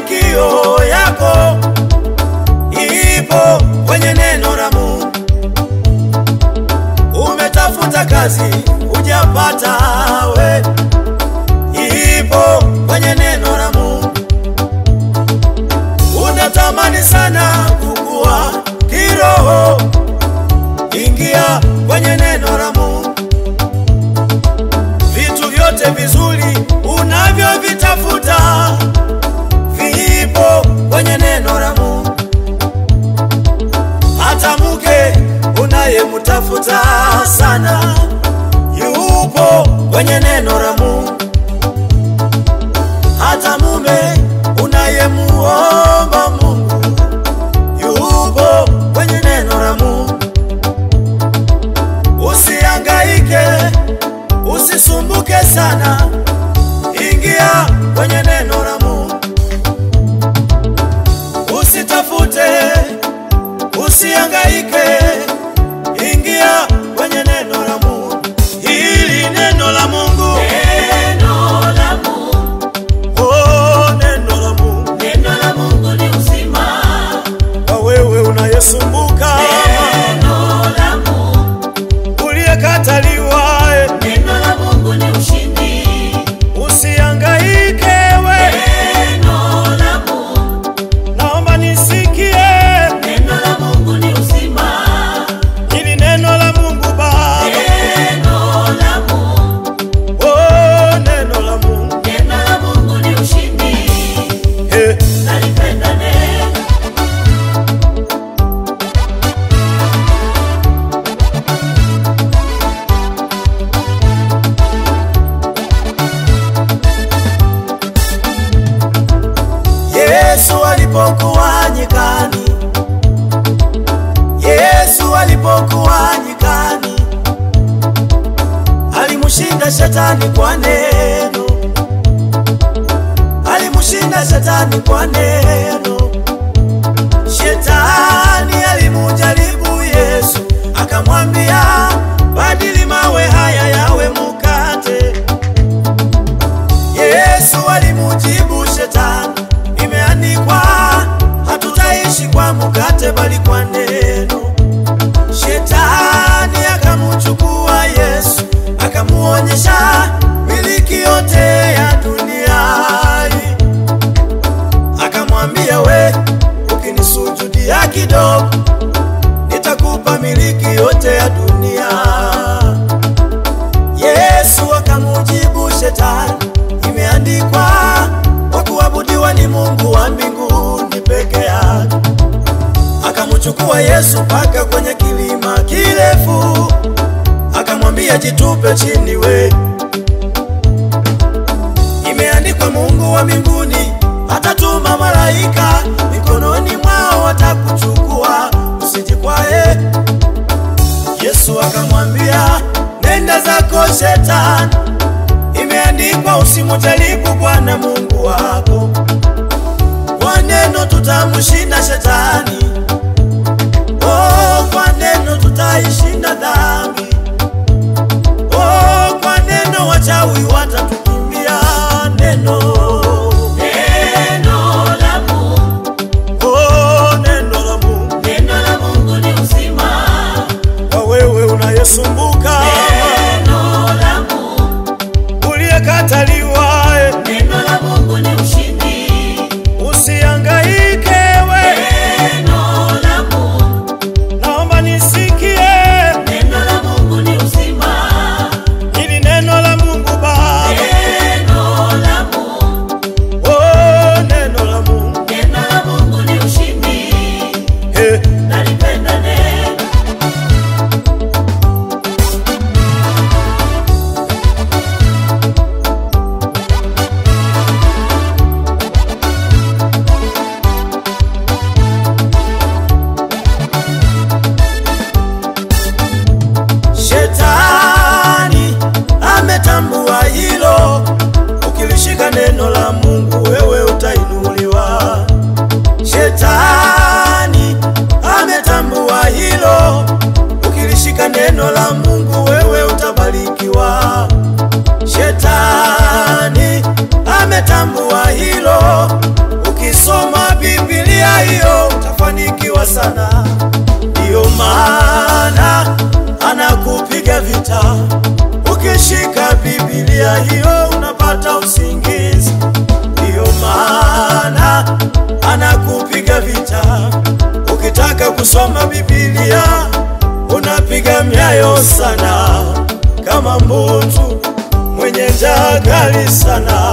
mafanikio yako ipo kwenye neno la Mungu. Umetafuta kazi hujapata, we ipo kwenye neno la Mungu. Unatamani sana kukua kiroho, ingia kwenye neno la Mungu. Vitu vyote vizuri unavyovitafuta vipo kwenye neno la Mungu. Hata mke unayemtafuta sana yupo kwenye neno la Mungu. Hata mume unayemuomba Mungu yupo kwenye neno la Mungu. Usihangaike, usisumbuke sana, ingia kwenye neno la Mungu. Usitafute, usihangaike, ingia kwenye neno la Mungu. Hili neno la Mungu, Neno la Mungu, oh, neno la Mungu neno la Mungu ni uzima. kwa wewe unayesumbuka, Neno la Mungu, uliyekataliwa, eh, neno la Mungu ni ushindi. usihangaike we, Neno la Mungu, naomba nisikie neno la Mungu ni uzima. hili neno la Mungu Baba, Neno la Mungu, oh, neno la Mungu neno la Mungu ni ushindi. eh. Nalipenda neno. Yesu alipokuwa nyikani, Yesu alipokuwa nyikani, alimshinda shetani kwa neno, alimshinda shetani kwa neno. Shetani alimujaribu Yesu, akamwambia badili mawe haya yawe mukate. Yesu alimujibu shetani, imeandikwa hatutaishi kwa mkate bali kwa neno. Shetani akamuchukua Yesu, akamuonyesha miliki yote ya dunia hii. Akamwambia, we ukinisujudia kidogo, nitakupa miliki yote ya dunia. Yesu akamujibu shetani, imeandikwa kwa kuabudiwa ni Mungu wa mbinguni peke yake. Akamchukua Yesu mpaka kwenye kilima kirefu, akamwambia jitupe chini we, imeandikwa Mungu wa mbinguni atatuma malaika mikononi mwao watakuchukua, usijikwae. Yesu akamwambia nenda zako shetani, imeandikwa usimujaribu Bwana Mungu wako. Kwa neno tutamshinda shetani, oh, kwa neno tutaishinda dhambi, oh, kwa neno wachawi watatukimbia. Neno, Neno la Mungu, oh, neno la Mungu neno la Mungu ni uzima. kwa wewe unayesumbuka, Neno la Mungu, uliyekataliwa, eh, neno la Mungu ni ushindi. usihangaike we, Neno sana kama mbutu mwenye njaa kali sana